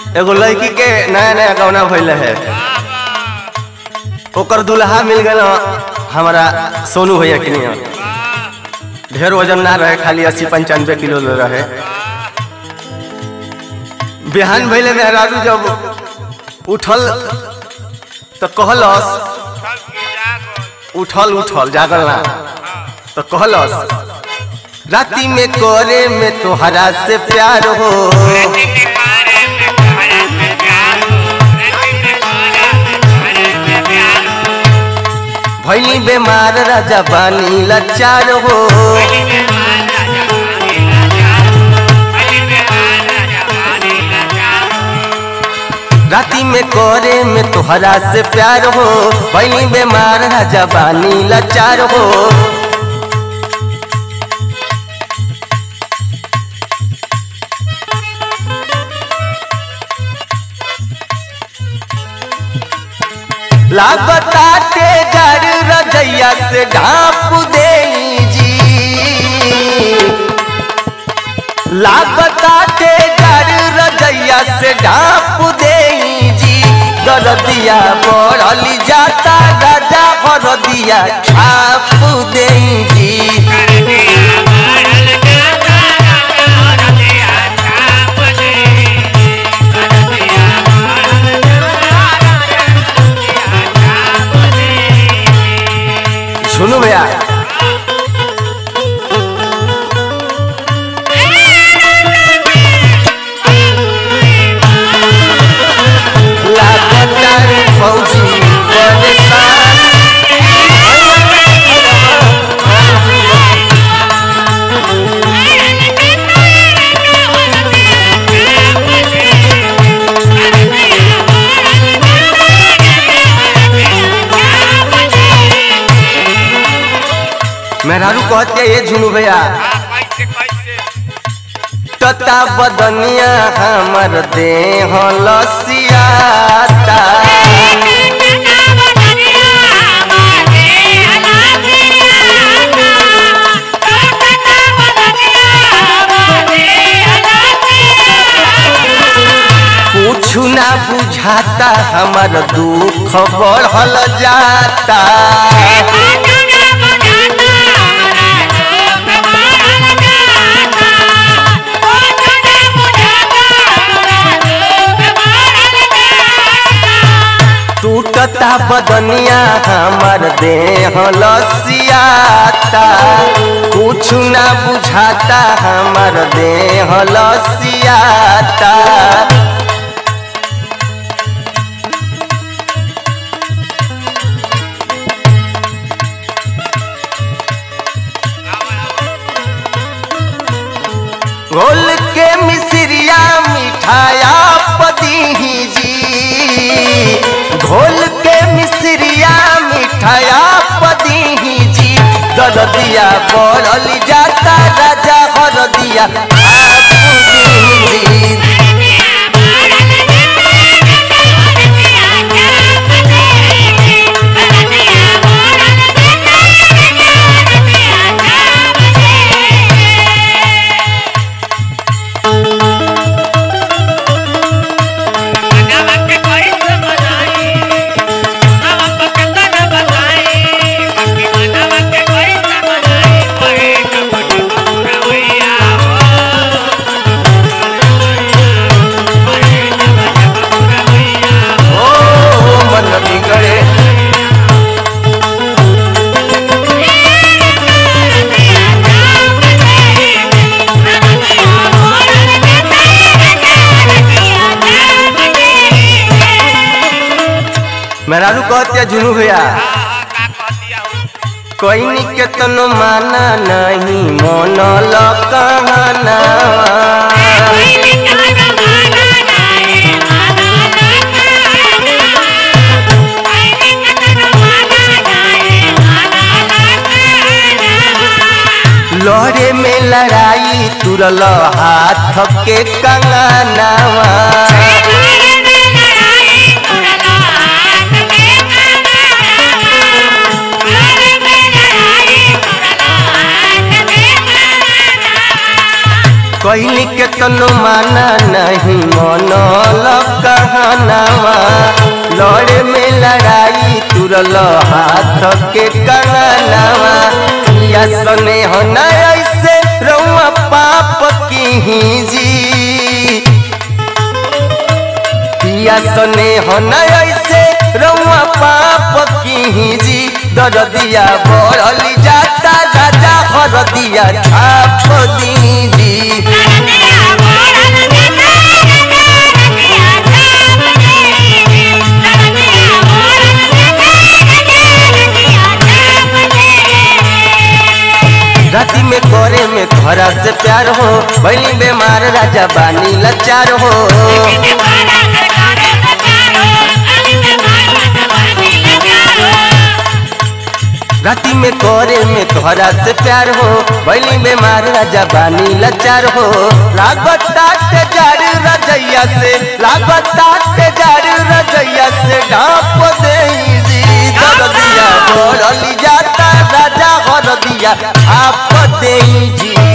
एगो लड़की के नया नया गौना भइल है ओकर दुल्हा मिल गए हमारा सोनू भैया के लिए ढेर वजन ना रहे खाली अस्सी पंचानवे किलो रहे बिहान भैले मेहरारू जब उठल तो कहलस उठल उठल जागल ना तो कहलस राती में करे में तोहरा से प्यार हो भैली बेमार राजा बानी लाचार हो राती में करे में तोहरा से प्यार हो भैली बेमार राजा बानी लाचार हो लागता के जर रजैया से ढाप दे जी लागता के जर रजैया से ढाप दे जी दरदिया बढ़ल जाता राजा हरदिया छाप दे जी सुनो भैया लागता रे फौजी परेशान मेहरारू कहते ये झुनू भैया तता बदनिया हमर देह लसियाता कुछु ना बुझाता हमर दुख बढ़ल जाता टूटता बदनिया हमर देह लसियाता कुछ ना बुझाता हमर देह लसियाता घोल के मिसरिया मिठाया पदी जी घोल के मिसरिया मिठाया पदी जी दरदिया बढ़ल जाता राजा हरदिया आप दी ओ मन बिगड़े मेहरारू कहते झुनू भैया कोई के तनो माना नहीं मन लकाना लहरे में लड़ाई तुरल हाथ के कंगनावा कहली के तनो माना नहीं मन सपनावा लड़े में लड़ाई तुरल हाथ के कंगनावा या सने हो न ऐसे रउआ पाप की जी पिया सने हो न ऐसे रउआ पाप की जी दरदिया बढ़ली जाता राजा हरदिया छाप दीजी राती में करे में तोहरा से प्यार हो बनी बेमार राजा बानी लाचार हो राती में करे में तोहरा से प्यार हो बनी बेमार राजा बानी लाचार हो लागत ताटे जार रजैया से लागत ताटे जार रजैया से ढाप दे जी दरदिया बोलली जाता राजा हरदिया आप दे जी